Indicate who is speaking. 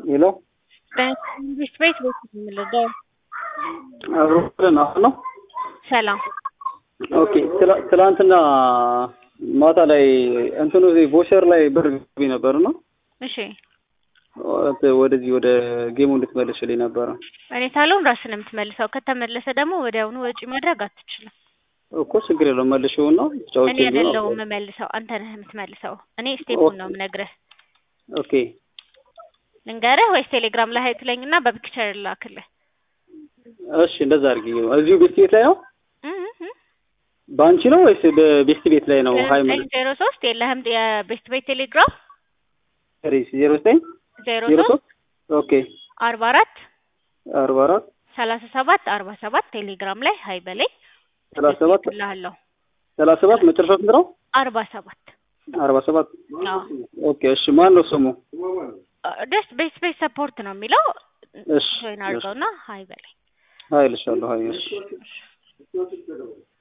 Speaker 1: ሄሎ
Speaker 2: በመንግስት ቤት ቤት የምንረዳው
Speaker 1: አብሮን አሁን ነው።
Speaker 2: ሰላም
Speaker 1: ኦኬ ትላ- ትላንትና ማታ ላይ እንትኑ ቦሸር ላይ ብር ገቢ ነበር ነው
Speaker 2: እሺ
Speaker 1: ወደዚህ ወደ ጌሙ እንድትመልሽልኝ ነበረ
Speaker 2: እኔ ሳልሆን ራስን የምትመልሰው ከተመለሰ ደግሞ ወዲያውኑ ወጪ ማድረግ አትችልም
Speaker 1: እኮ ችግር የለውም መልሽውና ተጫውቼ
Speaker 2: እኔ አይደለሁም የምመልሰው አንተ ነህ የምትመልሰው እኔ ስቴፑን ነው የምነግርህ
Speaker 1: ኦኬ
Speaker 2: ልንገርህ ወይስ ቴሌግራም ላይ ሀይ ትለኝና በፒክቸር ላክልህ
Speaker 1: እሺ እንደዛ አድርጊ እዚሁ ቤስት ቤት ላይ ነው
Speaker 2: እህ እህ።
Speaker 1: በአንቺ ነው ወይስ በቤስት ቤት ላይ ነው ሀይ
Speaker 2: ዘጠኝ ዜሮ ሶስት የለህም የቤስት ቤት ቴሌግራም
Speaker 1: ሪስ ዜሮ ዘጠኝ
Speaker 2: ዜሮ
Speaker 1: ዜሮ
Speaker 2: ሶስት
Speaker 1: ሶስት ኦኬ
Speaker 2: አርባ አራት
Speaker 1: አርባ አራት
Speaker 2: ሰላሳ ሰባት አርባ ሰባት ቴሌግራም ላይ ሀይ በላይ
Speaker 1: ሰላሳ ሰባት
Speaker 2: ልሃለሁ
Speaker 1: ሰላሳ ሰባት መጨረሻ ስንት ነው
Speaker 2: አርባ ሰባት
Speaker 1: አርባ ሰባት
Speaker 2: አዎ
Speaker 1: ኦኬ እሺ ማን ነው ስሙ
Speaker 2: ደስ ቤስ ቤስ ሰፖርት ነው የሚለው
Speaker 1: እሺ
Speaker 2: ጆይን አድርገውና ሀይ በላይ
Speaker 1: ሀይ ልሻለሁ ሀይ እሺ